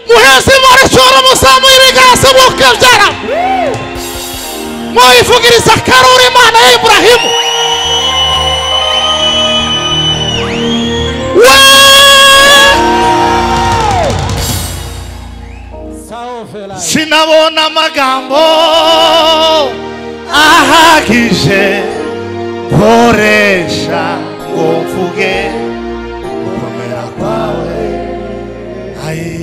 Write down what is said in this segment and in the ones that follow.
muheze mwareshora muzamuye ibiganza mukabyara mwivugiriza karura imana ya iburahimu sinabona amagambo ahagije nkoresha ngo mvuge gukomera kwawe ayi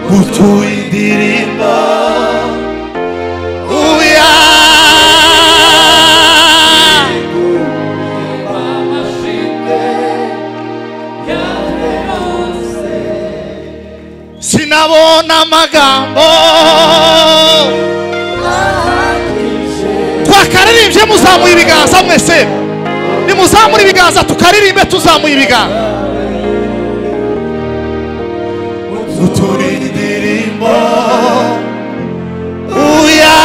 gutuye indirimbo uya sinabona amagambo twakaririmbye muzamuye ibiganza mwese nimuzamure ibiganza tukaririmbe tuzamuye ibiganza utura indirimbo uya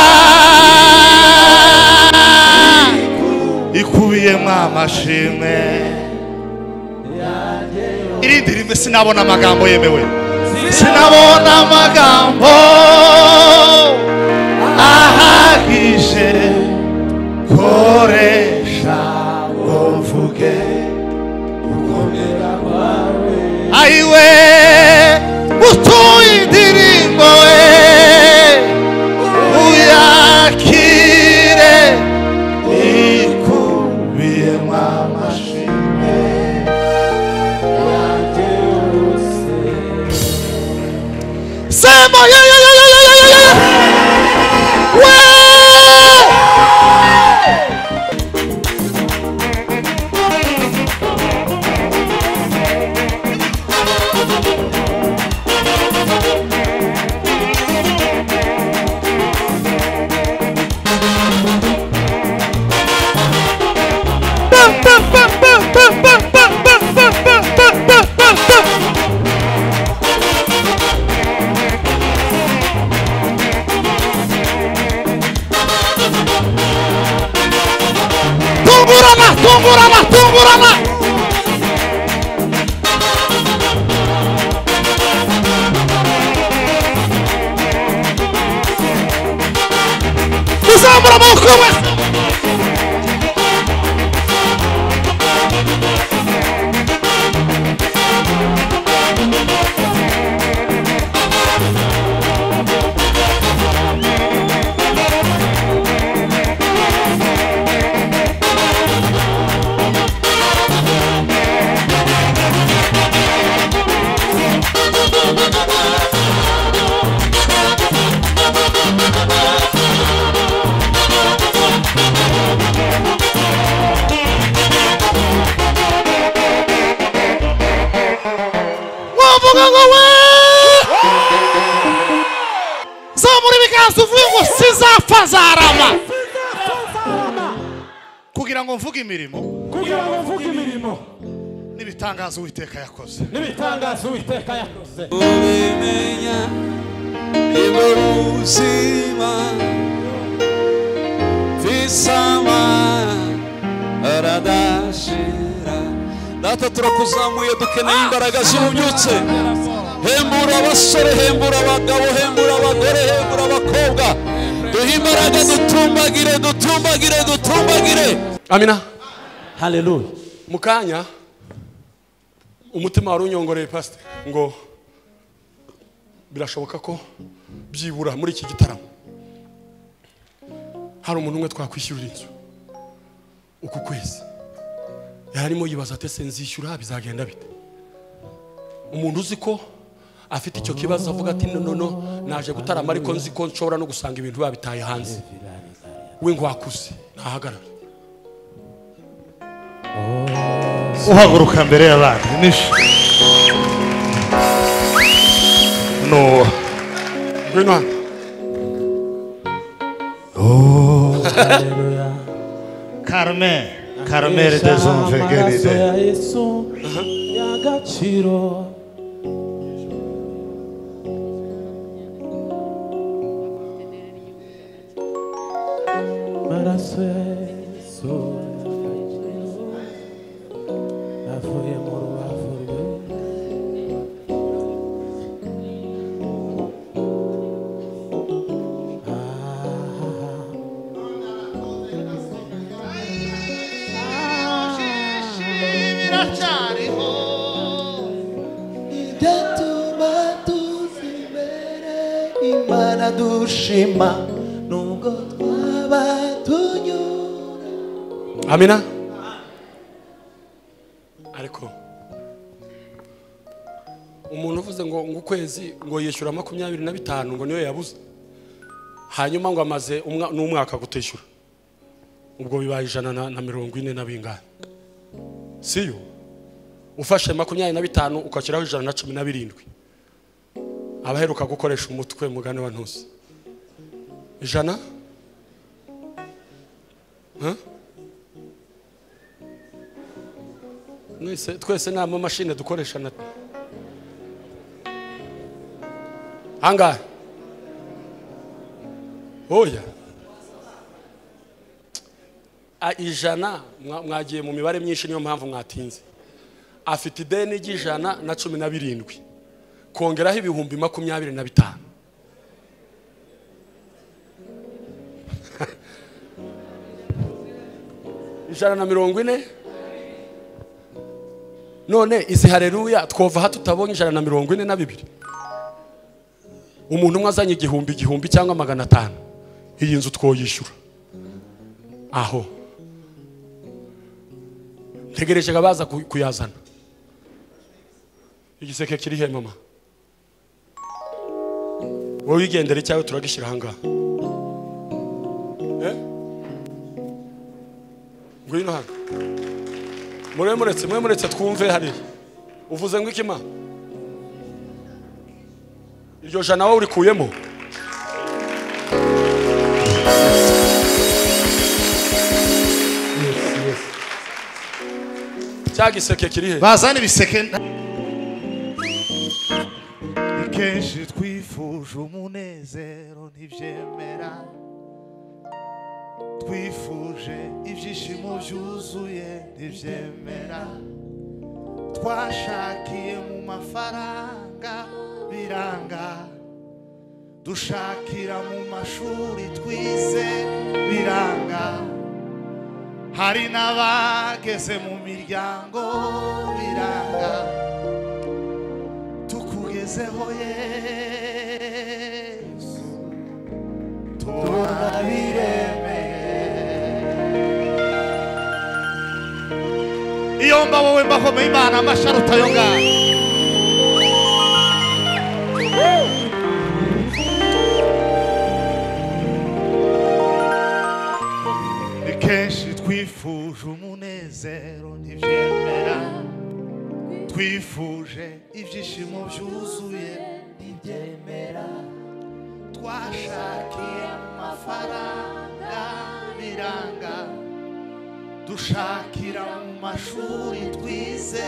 ikubiyemo amashimwe iri ndirimbo sinabona amagambo yemewe sinabona amagambo ahagije koresha ngo mvuge ayiwe utuye indirimbo we uyakire ikubiyemo amashimwe sema yeah, yeah, yeah, yeah, yeah, yeah, yeah, yeah. Wee! Tungurana, tungurana, tungurana. Tuzamura amaboko mwese. wavuga ngo we zamura ibiganza uvuye ngo sizapfa zarama kugira ngo mvuge imirimo kugira ngo mvuge imirimo n'ibitangazo uwiteka yakoze n'ibitangaza uwiteka yakoze ubimenya nibwo buzima visama aradashira data turakuzamuye dukeneye imbaraga z'ububyutse hembura abasore hembura abagabo hembura abagore hembura abakobwa duhe imbaraga dutumbagire dutumbagire dutumbagire amina haleluya mu kanya umutima wari unyongoreye pasite ngo birashoboka ko byibura muri iki gitaramo hari umuntu umwe twakwishyurira inzu uku kwezi yari arimo yibaza ati ese nzishyura bizagenda bite umuntu uzi ko afite icyo kibazo avuga ati no no no naje gutarama ariko nzi ko nshobora no gusanga ibintu babitaye hanze we ngo wakuze ntahagarara uhaguruka mbere y'abandi nishi no ngwino hano carmen carmen dezumvegeride ya yesu y'agaciro amaraso ya yesu avuye mu rubavu rwe imana dushima nubwo twaba tunyura amina ariko umuntu uvuze ngo ngo ukwezi ngo yishyura makumyabiri na bitanu ngo niyo yabuze hanyuma ngo amaze umwa- n'umwaka kutishyura ubwo bibaye ijana na- na mirongo ine na bingana siyo ufashe makumyabiri na bitanu ukashyiraho ijana na cumi na birindwi abaheruka gukoresha umutwe mugane wa ntusi ijana Huh? Mwese- twese ni amamashini dukoresha na angahe oya A- ijana mwa- mwagiye mu mibare myinshi niyo mpamvu mwatinze afite ideni ry'ijana na cumi na birindwi kongeraho ibihumbi makumyabiri na bitanu ijana na mirongo ine none izi hareruya twova aha tutabonye ijana na mirongo ine na bibiri umuntu umwe azanye igihumbi igihumbi cyangwa magana atanu iyi nzu twoyishyura aho ntegereje abaza ku- kuyazana igiseke kiri he mama wowe wigendera icyawe turagishyira ahangaha Eh? ngwino hano mure muretse mwe muretse twumve hariya uvuze ngo ikima iryo jana wowe urikuyemo cya giseke kiri he bazana ibiseke ni kenshi twifuje umunezero ntibyemera twifuje ibyishimo byuzuye ntibyemera twashakiye mu mafaranga biranga dushakira mu mashuri twize biranga hari n'abageze mu miryango biranga tukugezeho yesu turabiremeye iyo mba wowe mbahomeye imana amashara utayongana ni kenshi twifuje umunezero ntibyemera twifuje ibyishimo byuzuye ntibyemera twashakiye amafaranga biranga dushakira mu mashuri twize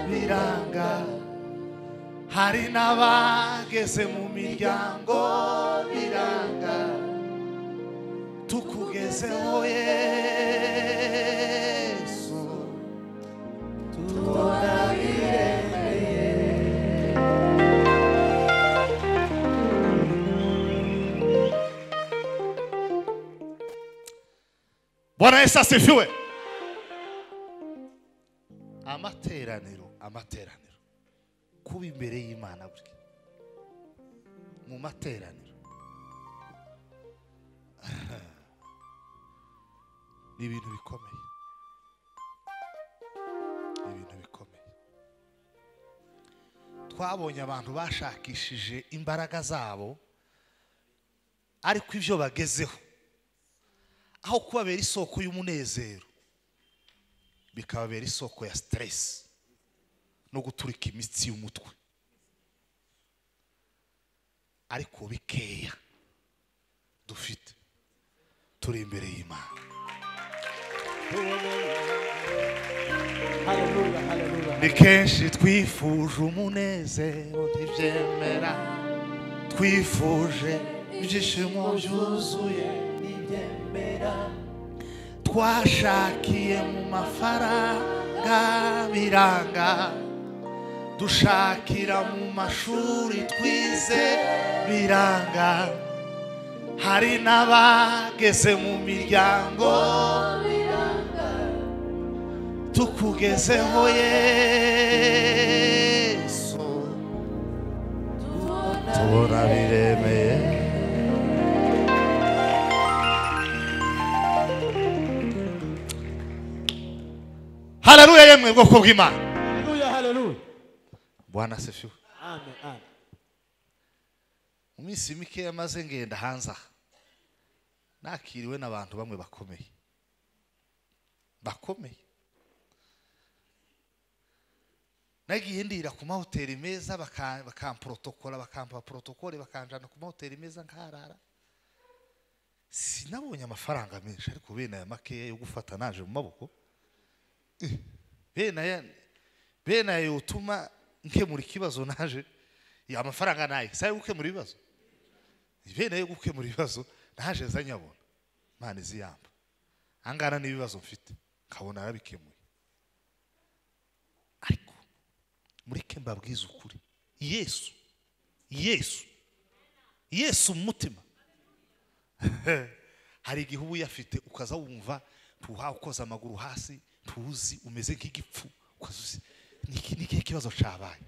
biranga hari n'abageze mu miryango biranga tukugezeho yesu bwana yesu asifiwe amateraniro amateraniro kuba imbere y'imana bwe mu materaniro ni ibintu bikomeye ni ibintu bikomeye twabonye abantu bashakishije imbaraga zabo ariko ibyo bagezeho aho kubabera isoko y'umunezero bikababera isoko ya siteresi no guturika imitsi y'umutwe ariko bikeya dufite turi imbere y'imana haleluya haleluya ni kenshi twifuje umunezero ntibyemera twifuje ibyishimo byuzuye ntibyemera twashakiye mu mafaranga biranga dushakira mu mashuri twize biranga hari n'abageze mu miryango tukugezeho yesu tubona biremeye haleluya yemwe bwoko bw'imana haleluya haleluya bwana asifiwe amen amen mu minsi mike yamaze ngenda hanze aha nakiriwe n'abantu bamwe bakomeye bakomeye nagiye ndira ku mahoteli meza baka- bakamporotokora bakampa porotokole bakanjana ku mahoteli meza nkarara sinabonye amafaranga menshi ariko bene aya makeya yo gufata naje mu maboko eh, bene aya bene aya yotuma nkemura ikibazo naje ya amafaranga naye sayo gukemura ibibazo bene yo gukemura ibibazo naje nza nyabona imana iziyamba angana n'ibibazo mfite nkabona yarabikemuye ariko mureke mbabwize ukuri yesu yesu yesu mu mutima hari igihe uba uyafite ukaza wumva ntuha ukoza amaguru hasi ntuzi umeze nk'igipfu ukaza uzi "Ni iki- ni ikihe kibazo cyabaye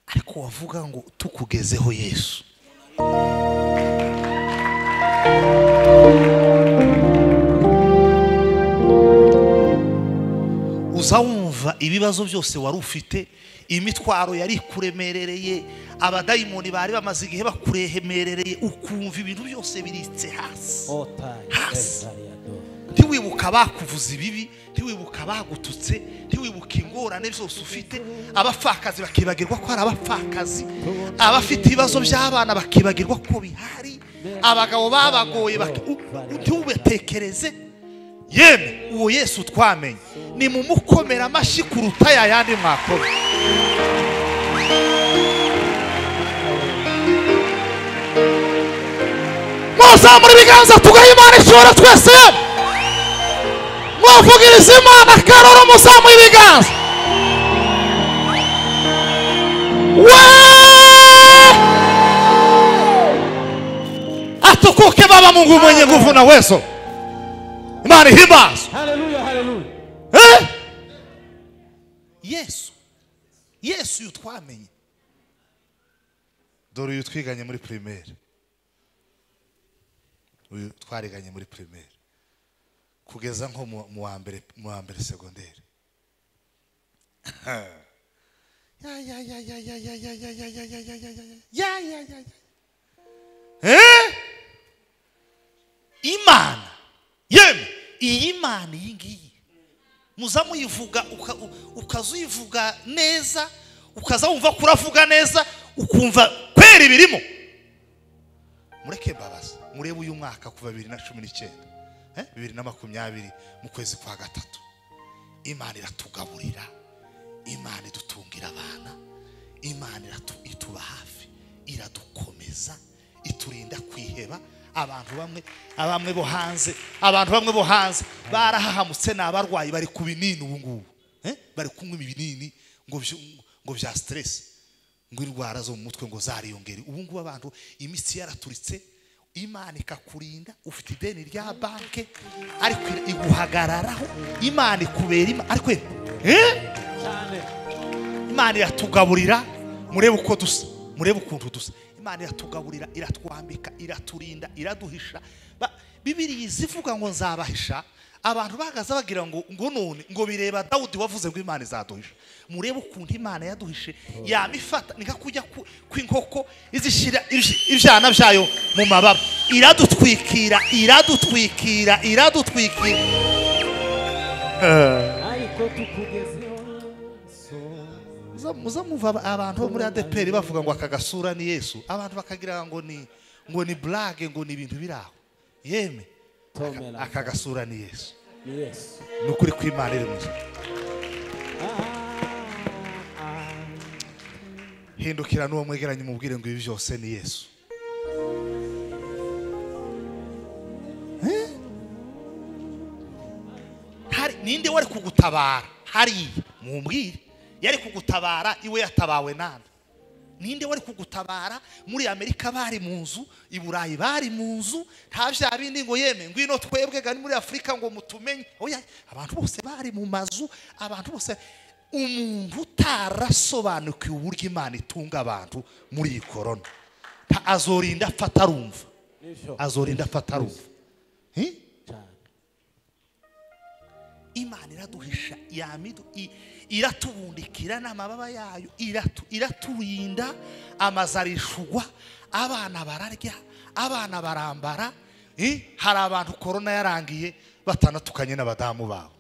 ariko wavuga ngo tukugezeho yesu uza wumva ibibazo byose wari ufite imitwaro yari ikuremerereye abadayimoni bari bamaze igihe bakuremerereye ukumva ibintu byose biritse hasi all time Hasi. yes haleluya ntiwibuka bakuvuza ibibi ntiwibuka bagututse ntiwibuka ingorane zose ufite abapfakazi bakibagirwa ko ari abapfakazi abafite ibibazo by'abana bakibagirwa ko bihari abagabo babagoye baki- u- u- ntiwubatekereze yemwe uwo yesu twamenye ni mu mukomera amashyi kuruta ya yandi mwakora muzamura ibiganza tugahe imana ishobora twese mwavugiriza imana karoro muzamura ibiganza we atukuke baba mungu mwenye nguvu na uwezo imana ihimbazo haleluya haleluya Eh? yesu yesu uyu twamenye dore uyu twiganye muri primaire uyu twariganye muri primaire kugeza nko mu- mu wa mbere mu wa mbere segonderi Ya, ya, ya, ya, ya, ya, ya, ya, ya, ya, ya, ya, ya, ya, ya, ya, ya, ya. Eh? imana yemwe iyi imana iyi ngiyi muza muyivuga uka- u- ukaza uyivuga neza ukaza wumva kuravuga neza ukumva kwera ibirimo mureke mbabaza murebe uyu mwaka kuva bibiri na cumi n'icyenda eh, bibiri na makumyabiri mu kwezi kwa gatatu imana iratugaburira imana idutungira abana imana iratu- ituba hafi iradukomeza iturinda kwiheba abantu bamwe abamwe bo hanze abantu bamwe bo hanze barahahamutse ni abarwayi bari ku binini ubu ngubu Eh? bari kunywa ibinini ngo byu- ngo bya stress ngo indwara zo mu mutwe ngo zariyongere ubu ngubu abantu imitsi yaraturitse imana ikakurinda ufite ideni rya banke ariko iguhagararaho imana ikubera ima- ariko eh? cyane imana iratugaburira murebe uko dusa murebe ukuntu dusa imana iratugaburira iratwambika iraturinda iraduhisha Ba- bibiriya izivuga ngo nzabahisha abantu bahagaze bagira ngo ngo none ngo bireba dawudi wavuze ngo imana izaduhisha murebe ukuntu imana yaduhishe yabifata ni nka kujya ku- kw'inkoko izishyira ibyi- ibyana byayo mu mababa iradutwikira iradutwikira iradutwikira ariko tukugezeho so Muza- muza muva aba- abantu bo muri adeperi bavuga ngo aka gasura ni yesu abantu bakagira ngo ni ngo ni burage ngo ni ibintu biri aho yemwe tomera aka gasura ni yesu ni yesu ni ukuri kw'imana iri mu ijuru hindukira n'uwo mwegeranye umubwire ngo ibi byose ni yesu Eh? Hari- ninde wari kugutabara hariya mumbwire yari kugutabara iwe yatabawe nande ninde wari kugutabara muri amerika bari mu nzu i burayi bari mu nzu nta bya bindi ngo yeme ngwino twebwe gani muri afurika ngo mutumenye oya abantu bose bari mu mazu abantu bose umuntu utarasobanukiwe uburyo imana itunga abantu muri iyi korona Ta- azorinda apfa atarumva nijoro azorinda apfa atarumva Eh? cyane imana iraduhisha yamidu i- iratubundikira n'amababa yayo iratu- iraturinda amazu arishugwa abana bararya abana barambara eh, hari abantu korona yarangiye batanatukanye n'abadamu babo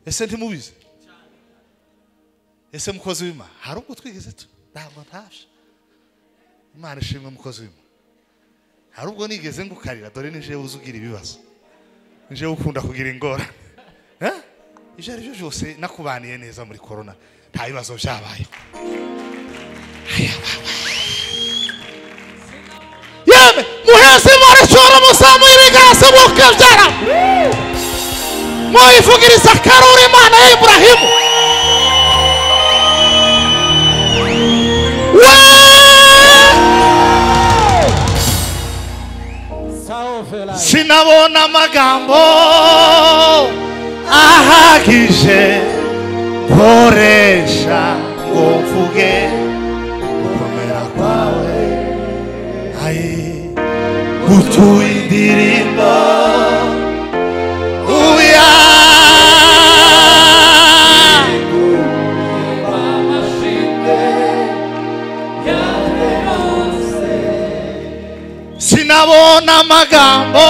ese ntimubizi ese mukozi w'imana hari ubwo twigeze tu ntabwo ntashe imana ishimwe mukozi w'imana hari ubwo nigeze ngukarira dore ni jewe uzi ugira ibibazo ni jewe ukunda kugira ingorane Eh? ibyo ari byo byose nakubaniye neza muri korona nta bibazo byabaye yemwe muheze murashora muzamuye ibiganza mukabyara mwivugiriza karura imana ya iburahimu Salve lá. sinabona amagambo ahagije nkoresha ngo mvuge gukomera kwawe ayi gutuye indirimbo uya sinabona amagambo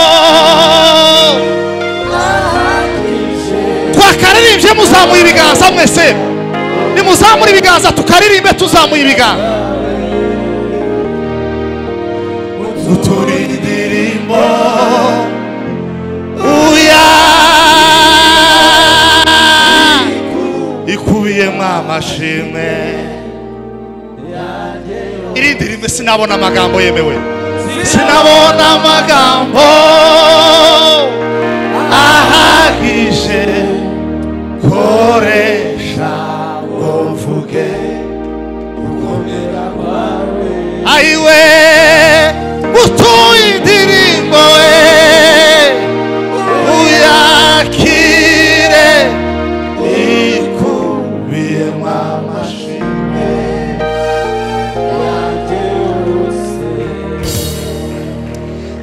twakaririmbye muzamuye ibiganza mwese nimuzamure ibiganza tukaririmbe tuzamuye ibiganza tuturi indirimbo uya ikubiyemo amashimwe irindi rimwe sinabona amagambo yemewe sinabona amagambo ahagije koresha ngo mvuge ayiwe utuye indirimbo we uyakire ikubiyemo amashimwe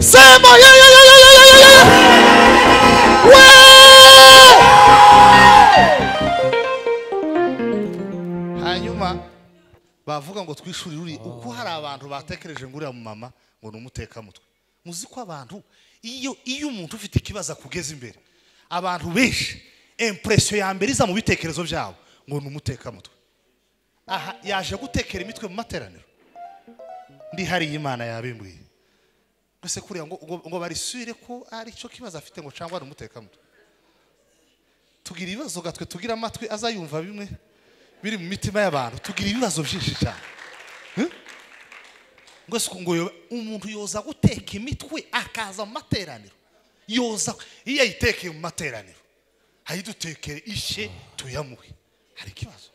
Sema yeah, yeah, yeah, yeah, yeah, yeah, yeah, yeah. Wee! hanyuma bavuga ngo twishuri ruri uko hari abantu batekereje ngo uriya mumama ngo ni umutekamutwe muzi ko abantu iyo iyo umuntu ufite ikibazo akugeza imbere abantu benshi impression ya mbere iza mu bitekerezo byabo ngo ni umutekamutwe aha yaje gutekera imitwe mu materaniro ndihariye imana yabimbuye ese kuriya ngo, ngo, ngo barisubire ko ari cyo kibazo afite ngo cyangwa ari umutekamutwe tugira ibibazo gatwe tugira amatwi azayumva bimwe biri mu mitima y'abantu tugira ibibazo byinshi cyane Eh? ngo ese ngo yoba- umuntu yoza guteka imitwe akaza mu materaniro yoza iyo yayitekeye mu materaniro ayidutekere ishye tuyamuhe hari ikibazo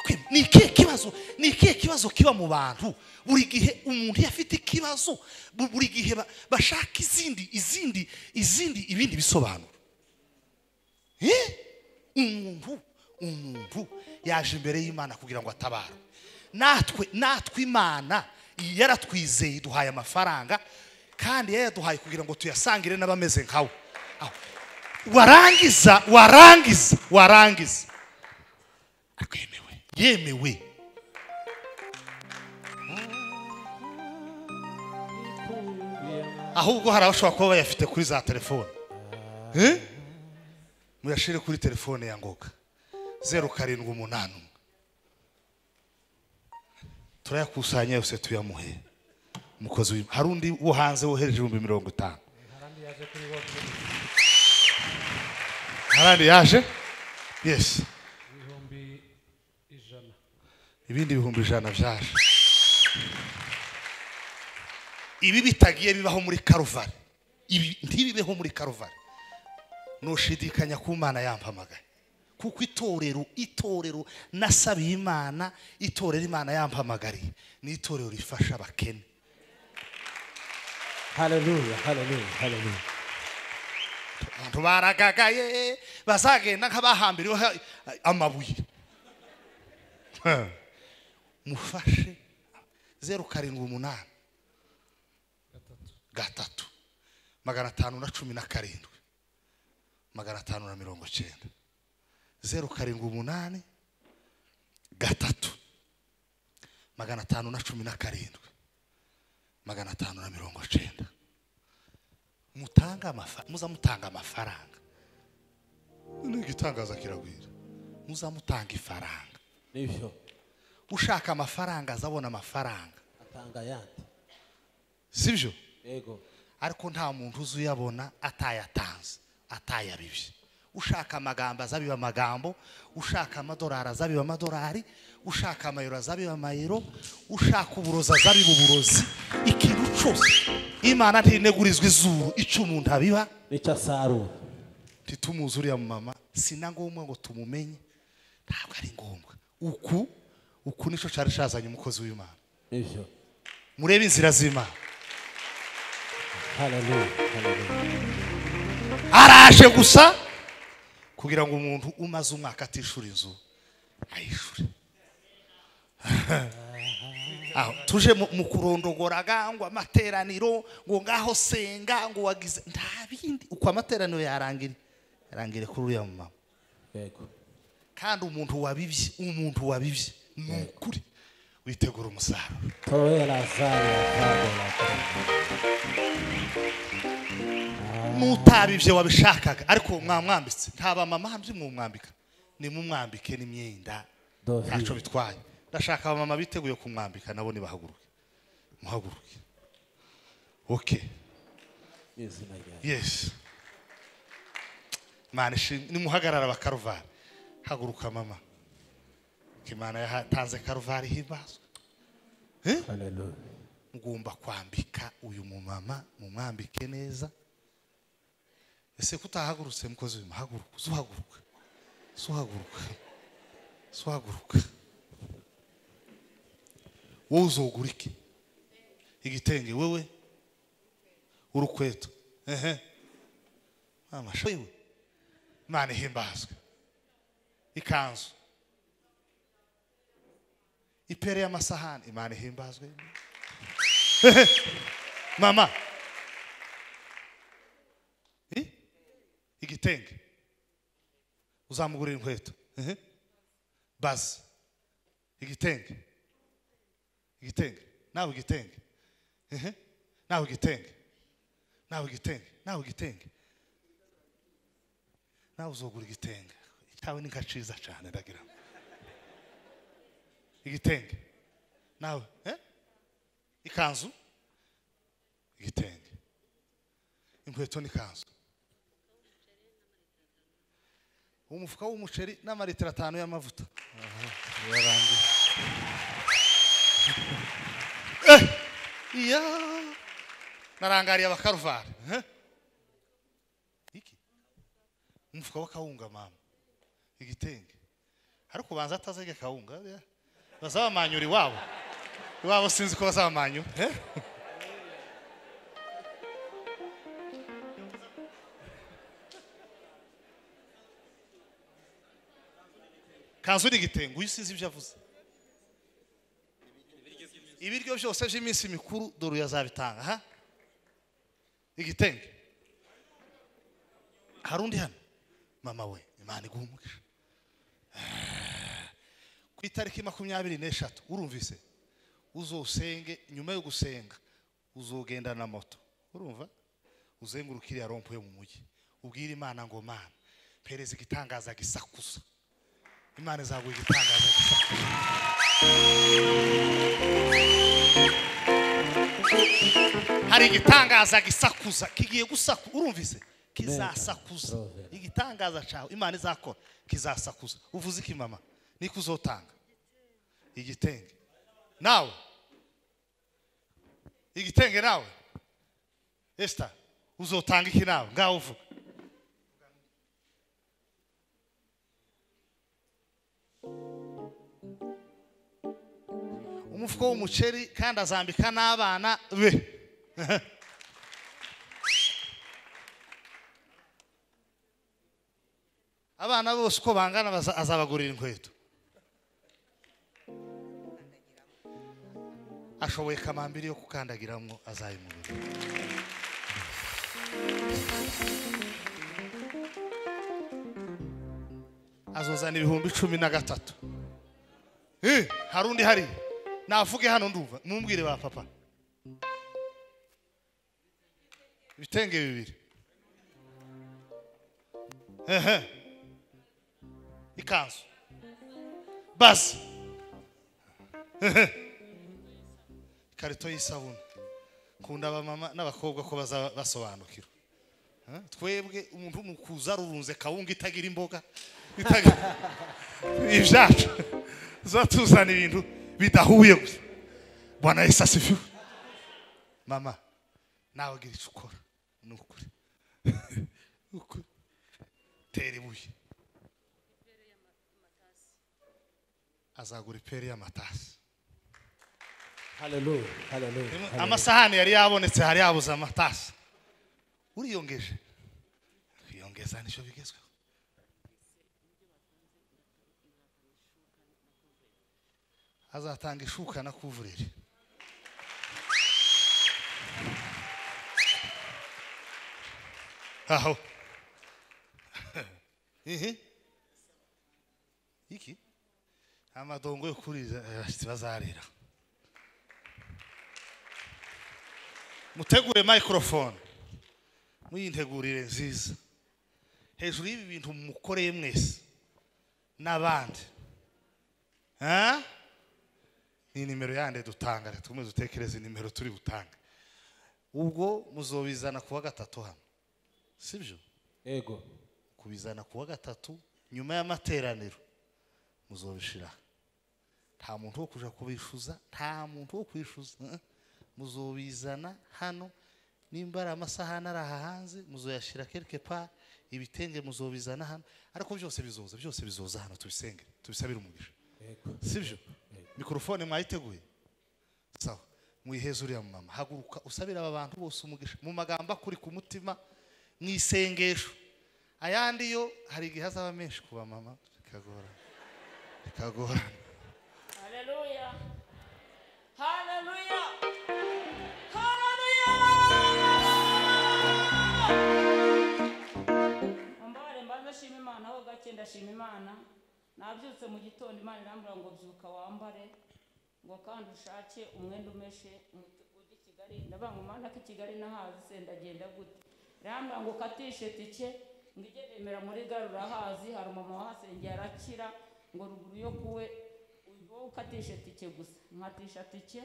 Kwe- ni ikihe kibazo ni ikihe kibazo kiba mu bantu buri gihe umuntu iyo afite ikibazo bu- buri gihe ba- bashaka izindi izindi izindi ibindi bisobanuro Eh? umuntu umuntu yaje imbere y'imana kugira ngo atabare natwe natwe imana yaratwizeye iduhaye amafaranga kandi yayaduhaye kugira ngo tuyasangire n'abameze nkawe Aho. warangiza warangiza warangiza akwemewe yemewe ahubwo hari abashobora kuba bayafite kuri za telefone Eh? muyashire kuri telefone ya ngoga zeru karindwi umunani umwe turayakusanya yose tuyamuhe umukozi w'Imana. hari undi wo hanze wohereje ibihumbi mirongo itanu harandi yaje yesi ibindi bihumbi ijana byaje ibi bitagiye bibaho muri karuvari ibi ntibibeho muri karuvari nushidikanya ku mana yampamagaye kuko itorero itorero nasabiye imana itorero imana yampamagariye ni itorero rifasha abakene Aleluia, aleluia, aleluia. abantu baragagaye bazagenda nk'abahambiriwe ha- amabuye Ha. mufashe zeru karindwi umunani gatatu magana atanu na cumi na karindwi magana atanu na mirongo icyenda zeru karindwi umunani gatatu magana atanu na cumi na karindwi magana atanu na mirongo icyenda mutange amafaranga muza mutanga amafaranga ni igitangaza kiragwira muza mutanga ifaranga nibyo ushaka amafaranga azabona amafaranga atanga ayandi sibyo yego ariko nta muntu uzi uyabona atayatanze atayabibye ushaka amagambo azabiba amagambo ushaka amadolari azabiba amadolari ushaka amayero azabiba amayero ushaka uburozi azabiba uburozi ikintu cyose imana ntinegurizwa izuru icyo umuntu abiba nicyo asarura ntitumuzi uriya mumama si na ngombwa ngo tumumenye ntabwo ari ngombwa uku uku nicyo cyari cyazanye umukozi w'imana nibyo murebe inzira z'imana haraluya haraluya araje gusa kugira ngo umuntu umaze umwaka atishura inzu ayishure aho tuje mu- mu kurondogora ga ngo amateraniro ngo ngaho senga ngo wagize nta bindi uko amateraniro yarangira yarangire kuri uriya mumama yego kandi umuntu wabibye umuntu wabibye ni ukuri witegura umusaruro torera zariya zariya n'utabibye wabishakaga ariko mwamwambitse nta bamama hamwe mwumwambika nimumwambike n'imyenda David. ntacyo bitwaye ndashaka abamama biteguye kumwambika nabo nibahaguruke muhaguruke oke mu izina rya yesi mani nimuhagarara bakaruvari haguruka mama imana yatanze karuvari hibazwe haraluya mugomba kwambika uyu mumama mumwambike neza ese ko utahagurutse mukozi w'imana haguruka zuhaguruka zuhaguruka zuhaguruka wowe uzogura iki igitenge wewe urukweto ehe amasha wewe imana ihimbazwe ikanzu ipere y'amasahani imana ihimbazwe mama Eh? igitenge uzamugurira inkweto Eh? bazi igitenge igitenge nawe igitenge Eh? nawe igitenge nawe igitenge nawe igitenge nawe uzogura igitenge icyawe ni nka ciza cyane ndagira ngo. igitenge nawe eh? ikanzu igitenge inkweto n'ikanzu umufuka w'umuceri n'amaritiro atanu y'amavuta yarangiye iya narangariye abakaruvari Eh? iki umufuka w'akawunga mama igitenge ariko ubanza atazi iryo kawunga eh? bazabamanyura iwabo iwabo sinzi ko bazabamanyura eh? kanzu n'igitenge uyu sinzi ibyo avuze ibiryo byose by'iminsi mikuru dore uyu azabitanga ha igitenge hari undi hano mama we imana iguha umugisha ku itariki makumyabiri n'eshatu urumvise uzosenge nyuma yo gusenga uzogenda na moto urumva uzenguruka iriya rompo yo mu mujyi ubwire imana ngo mana pereza igitangaza gisakuza imana izaguha igitangaza gisakuza hari igitangaza gisakuza kigiye gusaku urumvise kizasakuza igitangaza cyawe imana izakora kizasakuza uvuze iki mama niko uzotanga igitenge nawe igitenge nawe esita uzotanga iki nawe ngaho uvuga umufuka w'umuceri kandi azambika n'abana be abana bose uko bangana baza- azabagurira inkweto ashoboye kamambiri yo gukandagiramo azayimugurira azozana ibihumbi cumi na gatatu Eh, hari undi hari navuge hano ndumva mumbwire ba papa ibitenge bibiri Ehe. ikanzu basi Ehe. ikarito y'isabune kunda abamama n'abakobwa ko bazaba basobanukirwa Eh, twebwe umuntu mu kuza rurunze kawunga itagira imboga itagira ibyacu zatuzana ibintu bidahuye gusa bwana yesu asifiwe mama nawe gira icyo ukora ni ukuri Ukuri. tera ibuye azagura ipera y'amatasi Hallelujah. Hallelujah. Hallelujah. amasahani yari yabonetse hari yabuze amatasi uriyongeje kwiyongeza nicyo bigezweho azatanga ishuka na kuvureri aho Ihi. iki amadongo yo kuriza eh, abashyitsi bazarira mutegure microphone muyintegurire nziza hejuru y'ibi bintu mukoreye mwese n'abandi Ha? ni nimero yande dutanga reka tugumye dutekereze nimero turi butange ubwo muzobizana kuwa gatatu hano sibyo Ego. kubizana kuwa gatatu nyuma y'amateraniro muzobishira nta muntu wo kuja kubishuza nta muntu wo kwishuza uh-uh. muzobizana hano nimba ari amasahani ari aha hanze muzoyashira quelque part ibitenge muzobizana hano ariko byose bizoza byose bizoza hano tubisenge tubisabire umugisha Ego. sibyo mikorofone mwayiteguye sawa mwiheza uriya mumama haguruka usabira aba bantu bose umugisha mu magambo akuri ku mutima mu isengesho ayandi yo hari igihe azaba menshi ku bamama bikagorana bikagorana Hallelujah. Hallelujah. Hallelujah. Ambare mbanza shima Imana aho gake ndashima Imana. Nabyutse mu gitondo Imana irambwira ngo byuka wambare ngo kandi ushake umwenda umeshe umutuku ujye i Kigali ndavuga ngo mana ko i Kigali nahazi se ndagenda gute irambwira ngo ukatishe tike ngo ijye remera muri gare urahazi hari umumama wahasengeye arakira ngo ruguru yo kuwe wowe ukatisha tike gusa nkatisha tike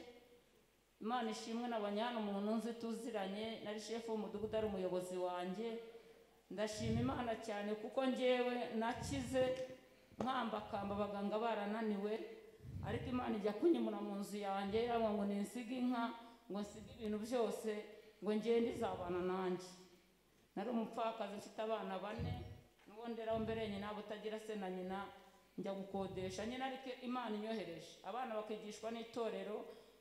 imana ishimwe n'abanyana umuntu nzi tuziranye nari shefu w'umudugudu ari umuyobozi wanjye ndashima imana cyane kuko ngewe nakize nkambakamba abaganga barananiwe ariko imana ijya kunyimura mu nzu yanjye yaba ngo nisige inka ngo nsige ibintu byose ngo ngende izabana nanjye nari umupfakazi mfite abana bane n'uwo nderaho mbere nyina butagira se na nyina njya gukodesha nyine ariko imana inyohereje abana bakigishwa n'itorero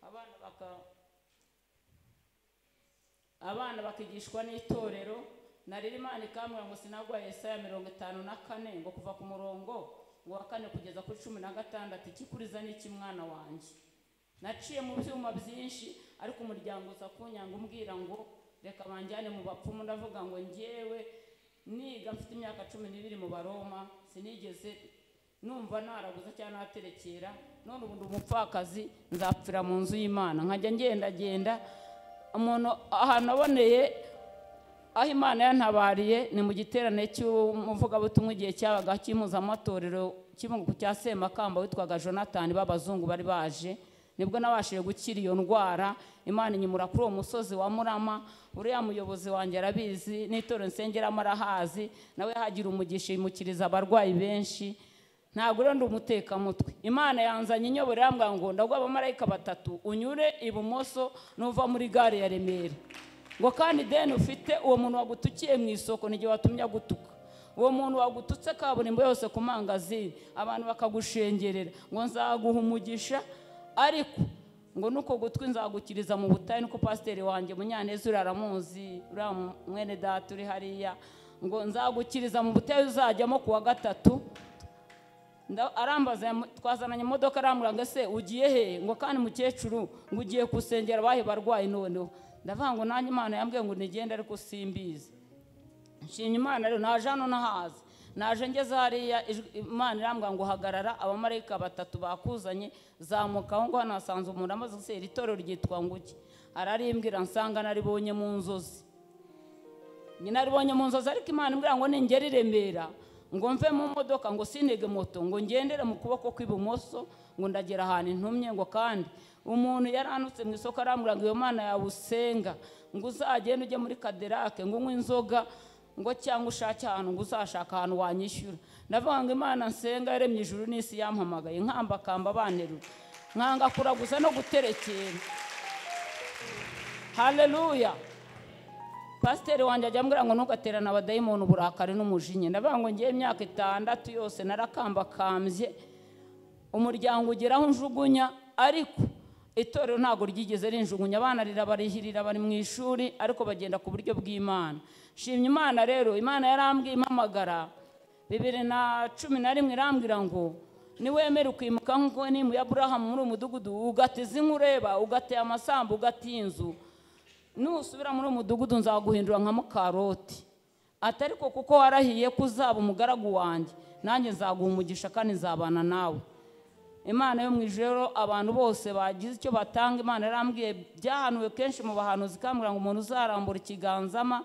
abana baka abana bakigishwa n'itorero narira imana ikambwira ngo sinagwa yesaya mirongo itanu na kane ngo kuva ku murongo wa kane kugeza kuri cumi na gatandatu ikikuriza n'iki mwana wanjye naciye mu byuma byinshi ariko umuryango uza kunyanga umbwira ngo reka banjyane mu bapfumu ndavuga ngo njyewe niga mfite imyaka cumi n'ibiri mu baroma sinigeze numva naraguza cyangwa naterekera none ubu ndi umupfakazi nzapfira mu nzu y'imana nkajya ngendagenda umuntu ahantu aboneye aho imana yantabariye ni mu giterane cy'umuvugabutumwa igihe cyabaga cy'impuzamatorero cy'ibunguko cya semakamba witwaga jonatani b'abazungu bari baje nibwo nabashije gukira iyo ndwara imana inyimura kuri uwo musozi wa murama uriya muyobozi wanjye arabizi n'itorero nsengeramo arahazi nawe hagira umugisha yimukiriza abarwayi benshi ntabwo rero ndi umutekamutwe imana yanzanye inyobora irambwira ngo ndagwa abamarayika batatu unyure ibumoso n'uva muri gare ya remera ngo kandi deni ufite uwo muntu wagutukiye mu isoko ni igihe watumye agutuka uwo muntu wagututse kaburimbo yose ku mangazini abantu bakagushengerera ngo nzaguha umugisha ariko ngo nuko gutwi nzagukiriza mu butayu nuko pasiteri wanjye munyaneza uriya aramuzi uriya mwene data uri hariya ngo nzagukiriza mu butayu uzajyamo ku wa gatatu Nda- arambaza yam- twazananye imodoka arambwira ngo ese ugiye he ngo kandi mukecuru ngo ugiye kusengera abahe barwayi noneho ndavuga ngo nanjye imana yambwiye ngo nigende ariko simbizi nshimye imana rero naje hano nahazi naje ngeze hariya ijwi- imana irambwira ngo hagarara abamarayika batatu bakuzanye zamuka aho ngaho nasanze umuntu amaze gusera itorero ryitwa nguki ararimbwira nsanga naribonye mu nzozi nyina naribonye mu nzozi ariko imana imbwira ngo ningere i remera ngo mve mu modoka ngo sinige moto ngo ngendere mu kuboko kw'ibumoso ngo ndagera ahantu intumye ngo kandi umuntu yaranutse mu isoko arambwira ngo iyo mana yawe usenga ngo uzagende ujye muri kaderake ngo unywe inzoga ngo cyangwa ushake ahantu ngo uzashaka ahantu wanyishyura ndavuga ngo imana nsenga yaremye ijuru n'isi yampamagaye nkambakamba banterura nkanga kuraguza no guterekera haleluya pasiteri wanjye ajya ambwira ngo ntugaterane abadayimoni uburakari n'umujinya ndavuga ngo ngewe imyaka itandatu yose narakambakambye umuryango ugera aho njugunya ariko itorero ntabwo ryigeze rinjugunya abana rirabarihirira bari mu ishuri ariko bagenda ku buryo bw'imana shimye imana rero imana yarambwiye impamagara bibiri na cumi na rimwe irambwira ngo niwemere ukimuka nk'uko ni mu yaburahamu muri uyu mudugudu ugatiza inka ureba ugateye amasambu ugatiye inzu nusubira muri uwo mudugudu nzaguhindura nka mukaroti atari ko kuko warahiye ko uzaba umugaragu wanjye nanjye nzaguha umugisha kandi nzabana nawe imana yo mu ijoro abantu bose bagize icyo batanga imana yarambwiye byahanuwe kenshi mu bahanuzi ikambwira ngo umuntu uzarambura ikiganzama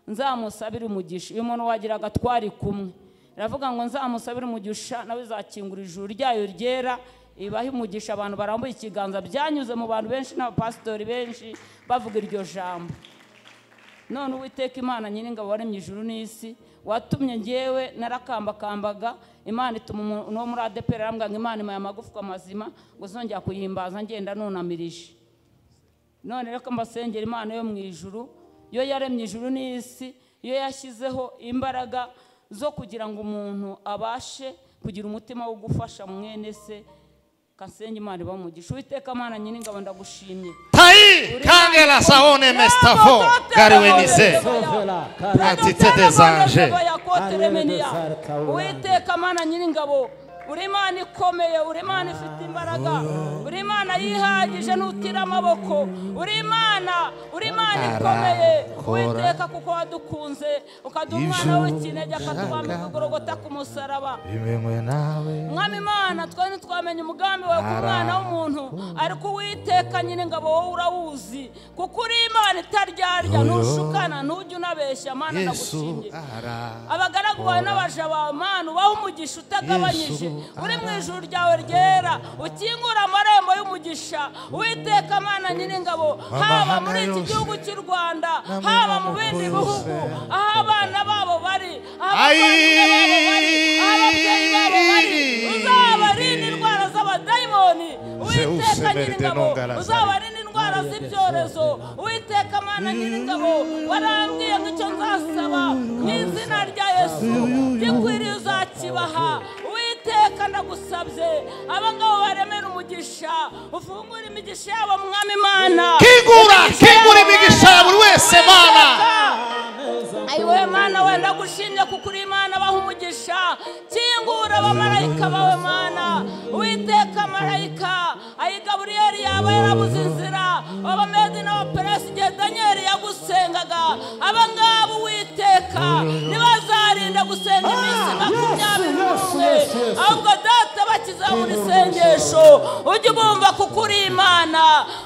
nzamusabire umugisha uyu muntu wagiraga twari kumwe iravuga ngo nzamusabire umugisha nawe izakingura ijuru ryayo ryera ibahe umugisha abantu barambuye ikiganza byanyuze mu bantu benshi n'abapasitori benshi bavuga iryo jambo none uwiteka imana nyiringabo waremye ijuru n'isi watumye ngewe narakambakambaga imana ituma umuntu wo muri adeperi arambwira ngo imana imuha amagufwa mazima ngo zongera kuyimbaza ngenda nunamirije none rero ko mbasengera imana yo mu ijuru yo yaremye ijuru n'isi yo yashyizeho imbaraga zo kugira ngo umuntu abashe kugira umutima wo gufasha mwene se kasenge imana ibamugisha uwiteka mana nyiringabo ndagushimye Tai kangela saone mestafo gariwenize Patite des anges. uwiteka mana nyiringabo uri imana ikomeye uri imana ifite imbaraga uri imana yihagije n'utira amaboko uri imana uri imana ikomeye uwiteka kuko wadukunze ukaduha umwana w'ikinege akatubambika ugorogota ku musaraba bimwe nawe mwami imana twari ntitwamenye umugambi wawe ku mwana w'umuntu ariko uwiteka nyine ingabo wowe urawuzi kuko uri imana itaryarya ntushukana ntujye unabeshya mana yesu ndagushimye ara abagaragu bawe n'abaja bawe mana ubaho umugisha utagabanyije uri mu ijuru ryawe ryera ukingura amarembo y'umugisha witeka mana nyir'ingabo haba muri iki gihugu cy'u rwanda haba mu bindi bihugu aho abana babo bari aho abavandimwe babo bari aho ababyeyi babo bari uzabarinde indwara z'abadayimoni witeka nyir'ingabo uzabarinde indwara z'ibyorezo witeka mana nyir'ingabo warambwiye ngo icyo nzasaba mu izina rya yesu gikwiriye uzakibaha witeka ndagusabye abagabo baremera umugisha ufungure imigisha yabo mwami imana kingura kingura imigisha ya buri wese mana ayiwe mana wenda gushimye kuko uri imana baha umugisha kingura abamarayika bawe mana witeka marayika ayi gaburiyeli yaba yarabuze inzira abamedi n'abaperesi igihe daniyeli yagusengaga abangaba uwiteka ntibazarinda gusenga iminsi makumyabiri n'umwe ahubwo data bakiza buri sengesho ujye ubumva kuko uri imana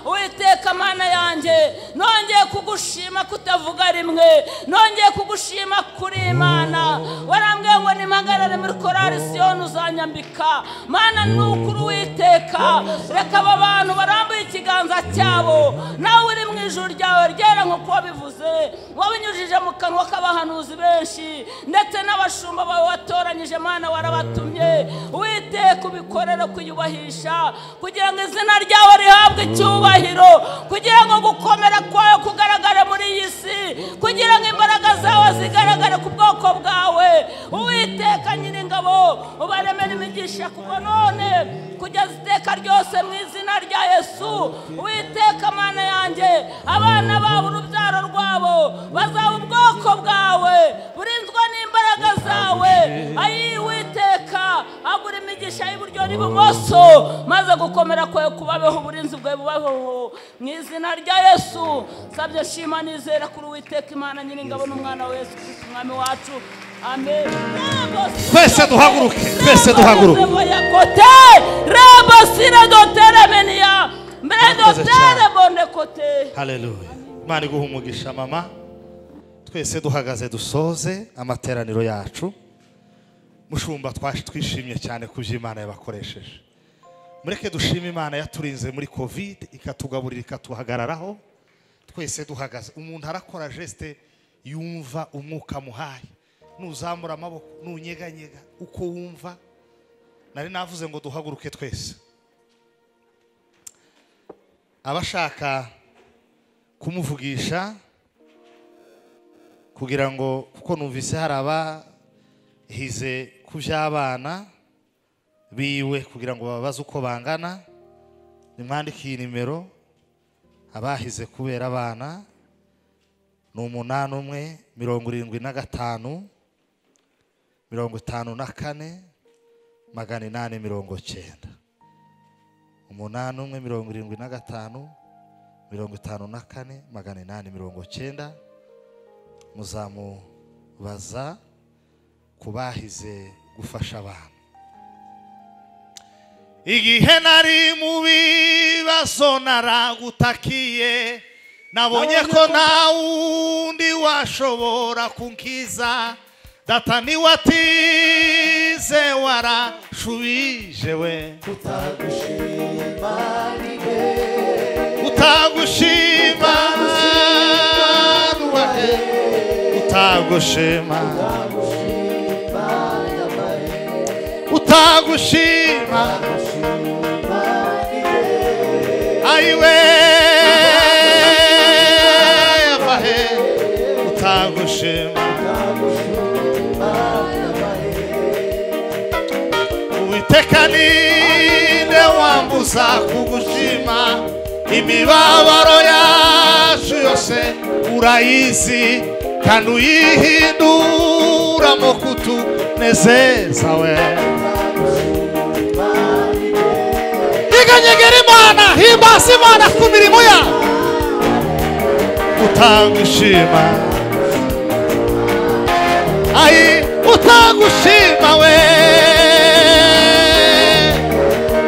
witeka mana yanjye nongeye kugushima kutavuga rimwe nongeye kugushima kuri imana warambwiye ngo nimpagarare muri korari siyoni uzanyambika mana ni ukuri witeka reka aba bantu barambuye ikiganza cyabo nawe uri mu ijuru ryawe ryera nk'uko wabivuze wabinyujije mu kanwa k'abahanuzi benshi ndetse n'abashumba bawe watoranyije mana warabatumye witeka ubikorere kwiyubahisha kugira ngo izina ryawe rihabwe icyubahiro kugira ngo gukomera kwawe kugaragare muri iyi si kugira ngo imbaraga zawe zigaragare ku bwoko bwawe uwiteka nyir'ingabo ubaremere imigisha kuva none kugeza iteka ryose mu izina rya yesu witeka mana yanjye abana babo urubyaro rwabo bazaba ubwoko bwawe burinzwe n'imbaraga zawe ayi witeka agura imigisha y'iburyo n'ibumoso maze gukomera kwawe kubabeho uburinzi bwawe bubabeho mu izina rya yesu nsabye shima nizera kuri uwiteka imana nyir'ingabo n'umwana wa yesu kirisiti umwami wacu amen Twese duhaguruke, twese duhaguruke. kote rabo sire dotere meniya mbe Murakoze dotere cyane. bone kote haleluya imana iguha umugisha mama twese duhagaze dusoze amateraniro yacu mushumba twaje twishimye cyane ku byo imana yabakoresheje mureke dushime imana yaturinze muri kovide ikatugaburira ikatuhagararaho twese duhagaze umuntu arakora jesite yumva umwuka amuhaye nuzamura amaboko nunyeganyega uko wumva nari navuze ngo duhaguruke twese abashaka kumuvugisha kugira ngo kuko numvise hari abahize ku by'abana biwe kugira ngo babaze uko bangana nimwandike iyi nimero abahize kubera abana ni umunani umwe mirongo irindwi na gatanu mirongo itanu na kane magana inani mirongo cyenda umunani umwe mirongo irindwi na gatanu mirongo itanu na kane magana inani mirongo cyenda muzamubaza ku bahize gufasha abantu igihe nari mu bibazo naragutakiye nabonye ko nta wundi washobora kunkiza data niwe atize warashubije we utagushima rubahe utagushima utagushima ayiwe yabahe utagushima Uwiteka ninde wambuza kugushima imibabaro yacu yose urayizi kandi uyihinduramo kutunezeza we nyeganyegera imana himbaza imana ku mirimo ya utagushima ayi utagushima we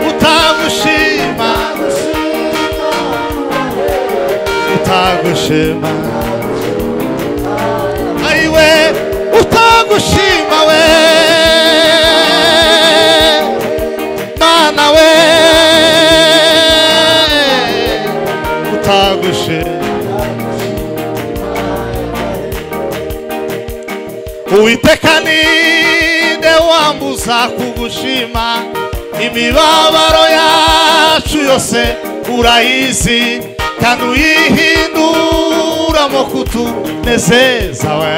utagushima utagushima ayi we utagushima we mana we utagushima Uwiteka ninde wambuza kugushima imibabaro yacu yose urayizi kandi uyihinduramo kutunezeza we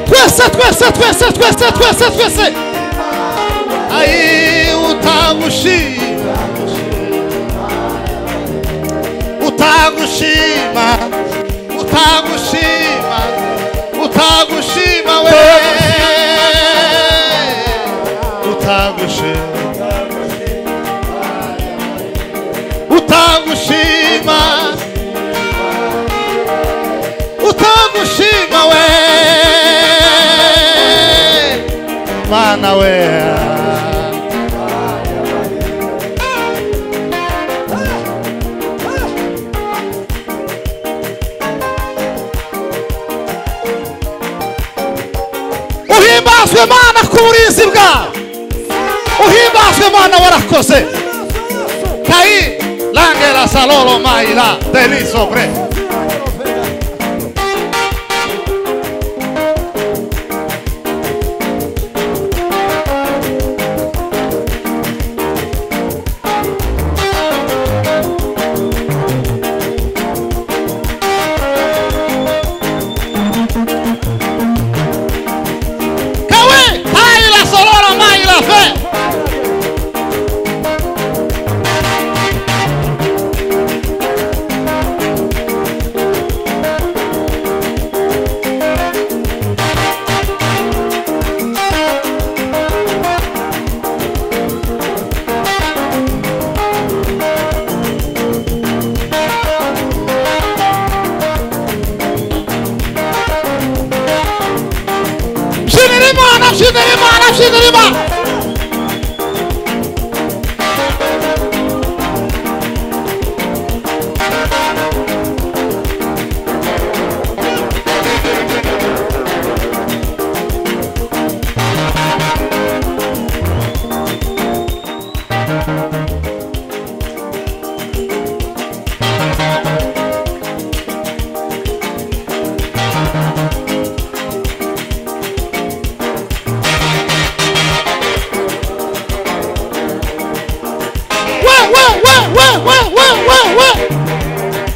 twese twese twese twese twese twese ayi utagushima utagushima utagushima utagushima we utagushima utagushima utagushima we mana we uhimbazwe mana ku burinzi bwawe uhimbazwe mana warakoze kayi langera salolo mayira deri sobre kawe mayira sololo mayira fe arabyinira imana arabyinira imana we we we we we we we we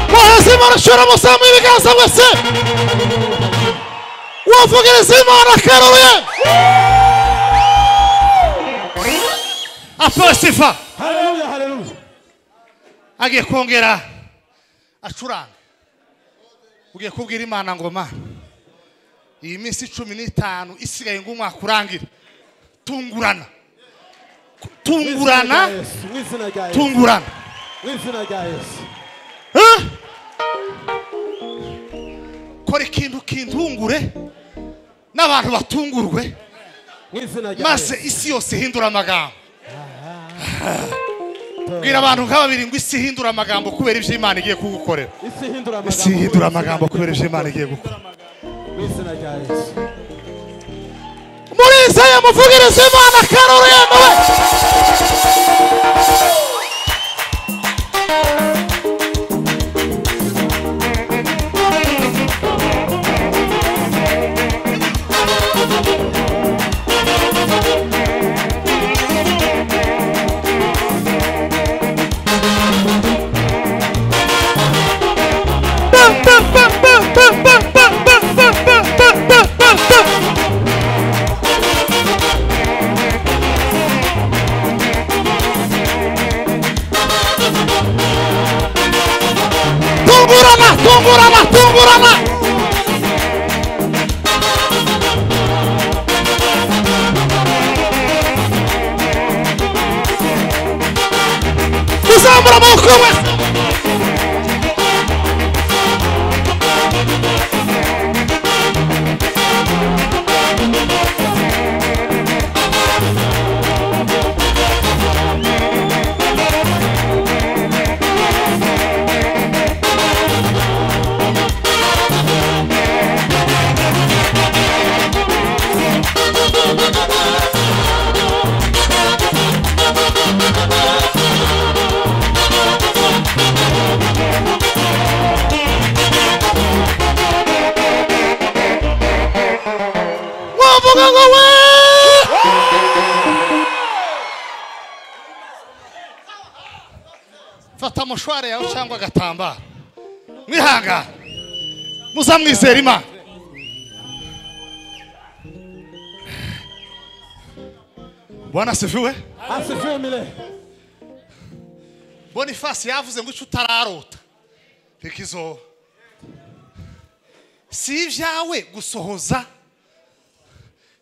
muheze imana ushora muzamuye ibiganza mwese wavugiriza imana akaruye apewe sifa Haleluya, haleluya. agiye kongera acuranga ugiye kubwira imana ngoma iyi minsi cumi n'itanu isigaye ngo umwaka urangire tungurana Mu izina rya tungurana Yesu, mu izina rya Yesu, tungurana mu izina rya Yesu. Eh? kora ikintu kintungure n'abantu batungurwe Mu izina rya maze isi yose ihindura amagambo bwira abantu nka babiri ngo isi ihindura amagambo kubera ibyo imana igiye kugukorera Yesu. Isi ihindura amagambo. isi ihindura amagambo kubera ibyo imana igiye gukora Mu izina rya Yesu. muri isaya muvugiriza imana akaruye muwe Tungurana, tungurana, tungurana. Kuzamura amaboko wese. Wavuga ngo we. fata amushwara yawe cyangwa agatambaro mwihangane muzamwizera imana bwana asifiwe Asifiwe mire. bonifasi yavuze ngo icyo utararota reka izo si ibyawe gusohoza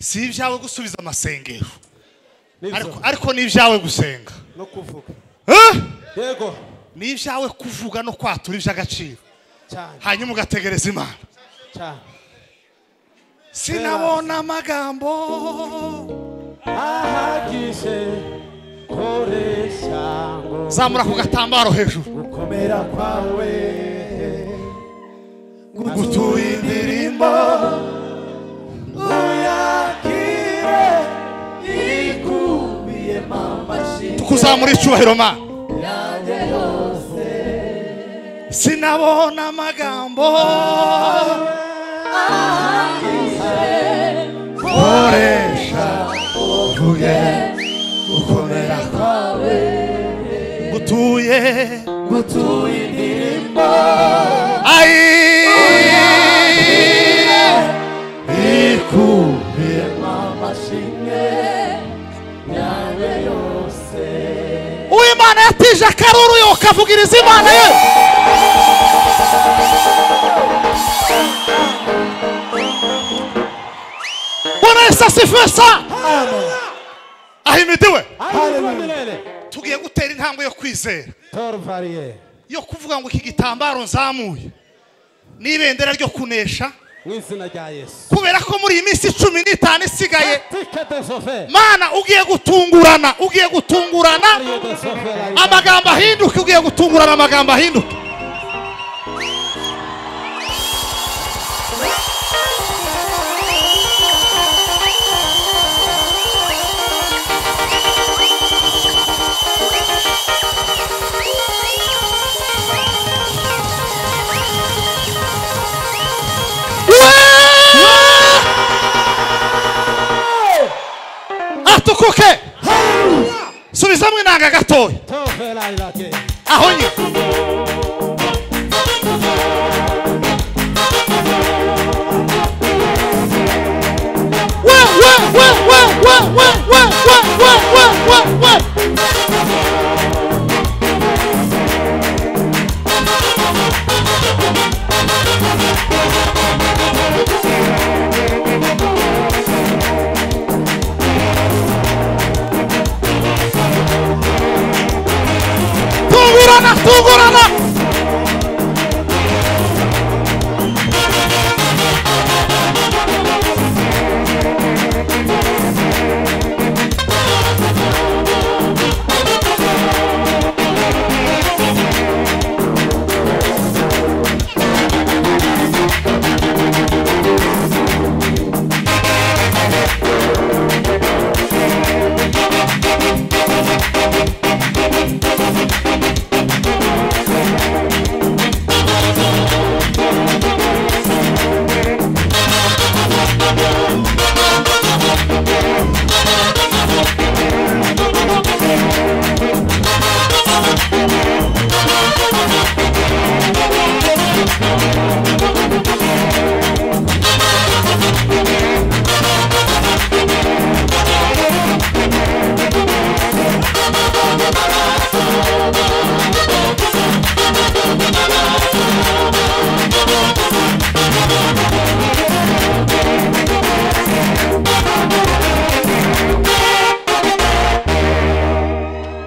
si ibyawe gusubiza amasengero Nibyo. ariko, ariko ni ibyawe gusenga No kuvuga. Eh? Yego. ni ibyawe kuvuga no kwatura iby'agaciro Cyane. hanyuma ugategereza imana Cyane. sinabona amagambo ahagije koresha ngo zamura ku gatambaro hejuru gukomera kwawe gutuye indirimbo uyakire ikubiye mamashi tukuzamura icyubahiro mana sinabona amagambo koresha uvuge gukomera kwa ngutuye ngutuye indirimbo ai ikubiyemo amashimwe yawe yose uwimana yatije akaruru ukavugiriza imana ye bwana yesu asifiwe sana ahimidiwe haleluya tugiye gutera intambwe yo kwizera tora variye yo kuvuga ngo iki gitambaro nzamuye ni ibendera ryo kunesha mu izina rya yesu kubera ko muri iyi minsi cumi n'itanu isigaye tike de sofe mana ugiye gutungurana ugiye gutungurana ariye de sofe amagambo ahinduka ugiye gutungurana amagambo ahinduka atukuke subizamo inanga gatoya tove layirake aho nyine tungurana tungurana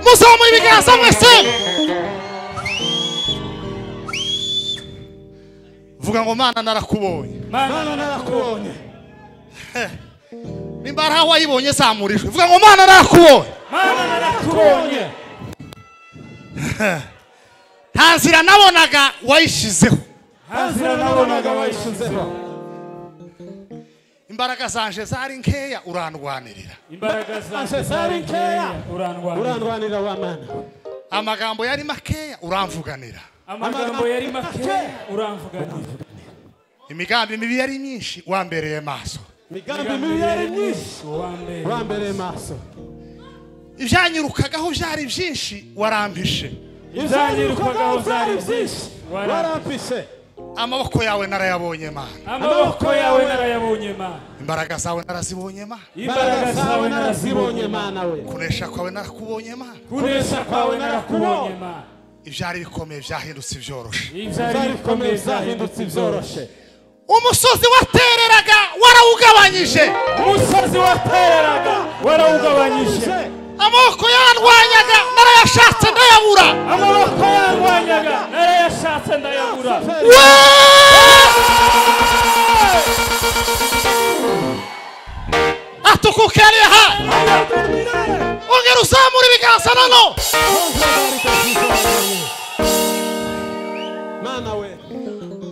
muzamuye ibiganza mwese vuga ngo mana narakubonye mana narakubonye nimba hari aho wayibonye zamura ijwi vuga ngo mana narakubonye mana narakubonye nta nzira nabonaga wayishyizeho hazira nabonaga wayishizeho imbaraga zanje zari nkeya urandwanirira imbaraga zawe ase zari nkeya urandwanira urandwanira wa mana amagambo yari makeya uramvuganira amagambo yari make uramvuganira imigambi mibi yari myinshi wambereye maso imigambi mibi yari myinshi uwa mbere urambere maso ibyanyirukagaho byari byinshi warampishe ibyanyirukagaho byari byinshi warapise amaboko yawe narayabonye mana amaboko yawe narayabonye mana imbaraga zawe narazibonye mana imbaraga narazibonye zawe narazibonye mana mana we kunesha kwawe narakubonye mana kunesha kwawe narakubonye mana ibyari bikomeye byahindutse ibyoroshe ibyari byari bikomeye bikomeye byahindutse byahindutse ibyoroshe ibyoroshe umusozi watereraga warawugabanyije umusozi watereraga warawugabanyije amaboko yandwanyaga narayashatse ndayabura amaboko yarwanyaga narayashatse ndayabura atukuke ari aha ongera uzamura ibiganza nano mana we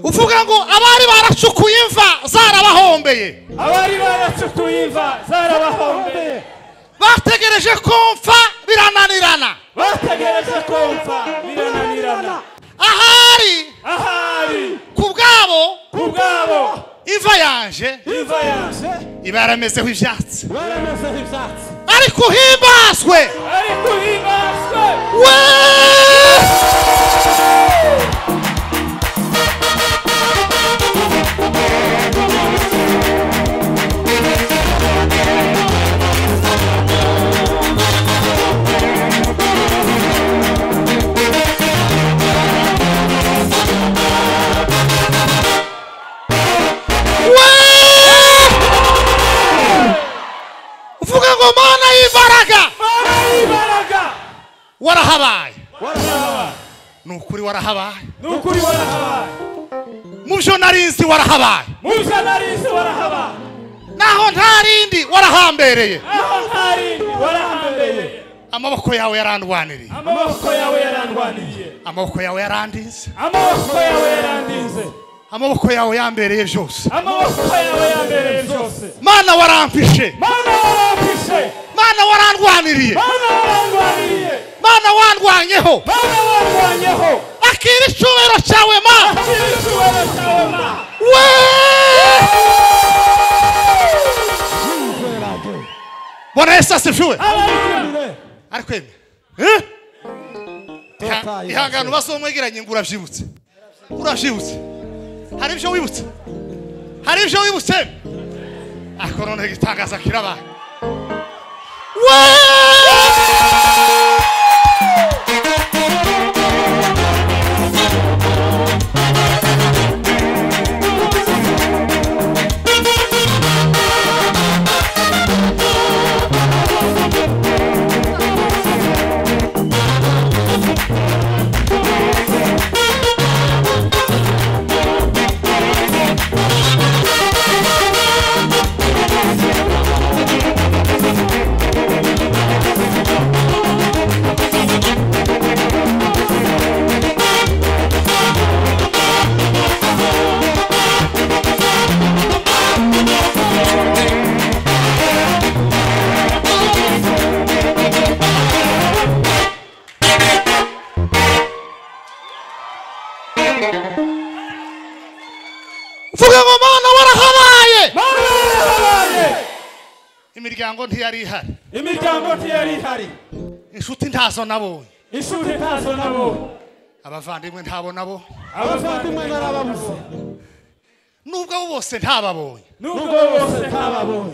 uvuga ngo abari baracukuye imva zarabahombeye abari baracukuye imva zarabahombeye bategereje ko mfa birananirana bategereje ko mfa birananirana ahari ahari ku bwabo ku bwabo imva yanje imva yanjye iba yaramezeho ibyatsi baramezeho ibyatsi ariko himbazwe ariko himbazwe We- uvuga ngo mana y'imbaraga Mana y'imbaraga warahabaye warahabaye ni ukuri warahabaye ni ukuri warahabaye mu byo nari nzi warahabaye mubyo nari nzi warahabaye naho nta rindi warahambereye aho ntarindi warahambeye amaboko yawe yarandwaniriye amaboko yawe yarandwaniye amaboko yawe yarandinze amaboko yawe yarandinze amaboko yawe yambereye byose amaboko yawe yambereye byose mana warampishe mana warampishe mana warandwaniriye mana warandwaniye mana wandwanyeho mana warwanyeho akira icyubahiro cyawe mana kiri icyubahiro cyawe mana we bona yesu asifiwe Amen. ari kwemye Eh? Iha- Totayi. ihangane ubaze uwo mwegeranye ngo urabyibutse urabyibutse hari ibyo wibutse hari ibyo wibutse ariko noneho igitangaza kirabaye mvuga ngo mana warahabaye mana warahabaye imiryango ntiyari ihari imiryango ntiyari ihari inshuti ntazo nabonye ishuri ntazo nabo abavandimwe ntabo nabo abavandimwe Abavandimwe narababuze nubwo abo bose ntababonye nubwo bose ntababonye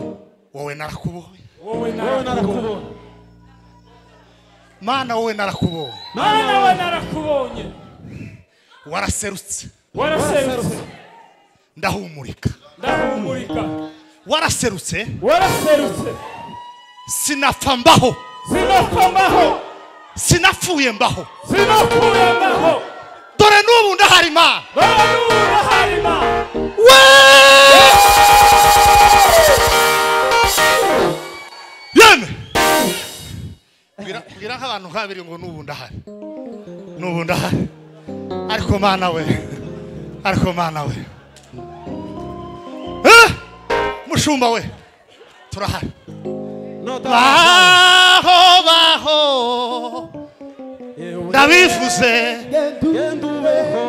wowe narakubonye wowe narakubonye mana wowe narakubonye mana we narakubonye waraserutse waraserutse ndahumurika ndahumurika waraserutse waraserutse sinapfa mbaho sinapfa mbaho sinapfuye mbaho sinapfuye mbaho dore n'ubu ndahari mana barabura harima yemwe Mbwira- mbwira nk'abantu nk'abiri ngo n'ubu ndahari n'ubu ndahari ariko mana we ariko mana we Eh! mushumba we turahari baho baho ndabivuze Genda ubeho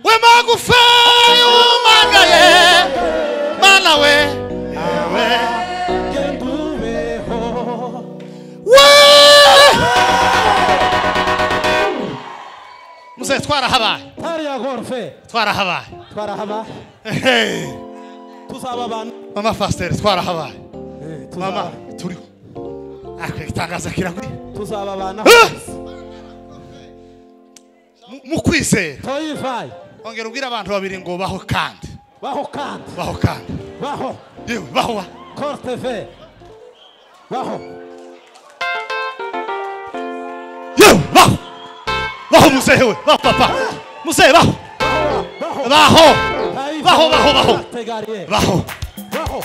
we magufa yumagaye mana we yewe genda ubeho muze twarahabaye hariya gorfe twarahabaye twarahaba Hey! tuzaba abantu mama pasiteri twarahabaye Eh, tuzaba- mama turiho ariko itangazo kirakwiye tuzaba abantu Ah! Mu- mu kwizera toyivayi ongera ubwire abantu babiri ngo baho kandi baho kandi baho kandi baho yewe baho wa koruteve baho yewe baho baho muzehe we baho papa muzehe baho baho baho Taifa. baho baho baho tegariye baho baho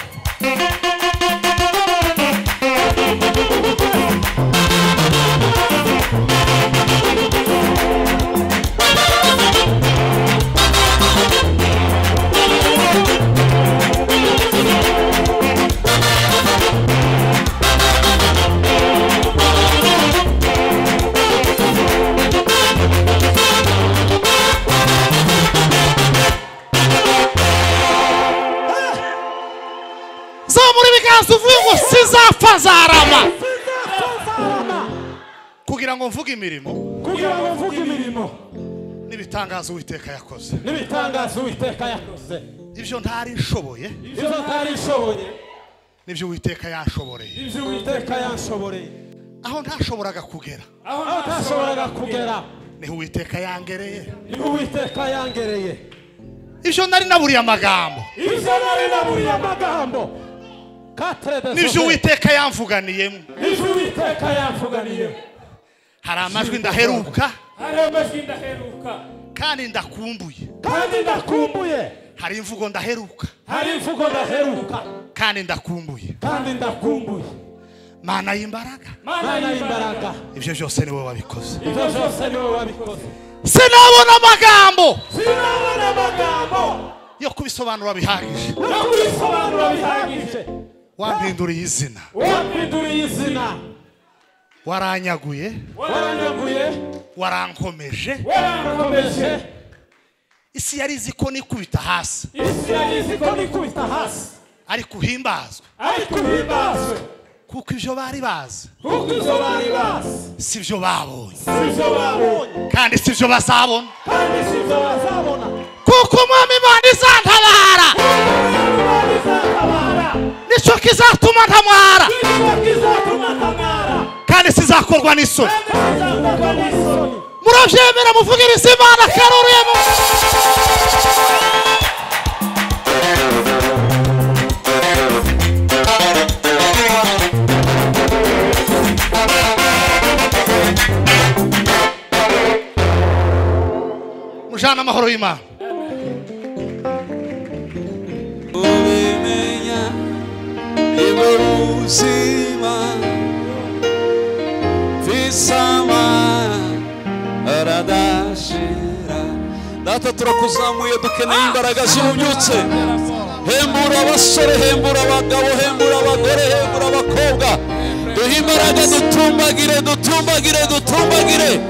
zamura ibiganza uvuye ngo sizapfa zarama kugira ngo mvuge imirimo kugira ngo mvuge imirimo n'ibitangazo uwiteka yakoze n'ibitangazo uwiteka yakoze ibyo ntari nshoboye ibyo ntari nshoboye n'ibyo uwiteka yanshoboreye ibyo uwiteka yanshoboreye aho ntashoboraga kugera aho ntashoboraga kugera niho uwiteka yangereye niho uwiteka yangereye ibyo nari naburiye amagambo ibyo nari naburiye amagambo katire de n'ibyo uwiteka yamvuganiyemo ibyo uwiteka yamvuganiye hari amajwi ndaheruka hari amajwi ndaheruka kandi ndakumbuye kandi ndakumbuye hari imvugo ndaheruka hari imvugo ndaheruka kandi ndakumbuye kandi ndakumbuye mana y'imbaraga mana y'imbaraga ibyo byose nibo babikoze ibyo byose niwe wabikoze sinabona amagambo sinabona amagambo yo kubisobanura bihagije no kubisobanura bihagije wampinduriye izina wampinduriye izina waranyaguye waranyaguye warankomeje warankomeje isi yari izi ko nikubita hasi isi yari izi ko nikubita hasi ariko uhimbazwe ariko uhimbazwe kuko ibyo bari bazi kuko ibyo bari bazi si byo babonye si ibyo babonye kandi si byo bazabona kandi si ibyo bazabona kuko umwami imana izantabara imana izatabara nicyo kizatuma ntamwara nicyo kizatuma ntamara kandi sizakorwa n'isoni kandi kizakorwa n'isoni murabyemera muvugirize imana karuriye mu mujana amahoro y'imana ubimenya nibwo buzima visama aradashira data turakuzamuye dukeneye imbaraga zirubyutse hembura abasore hembura abagabo hembura abagore hembura abakobwa duhe imbaraga dutumbagire dutumbagire dutumbagire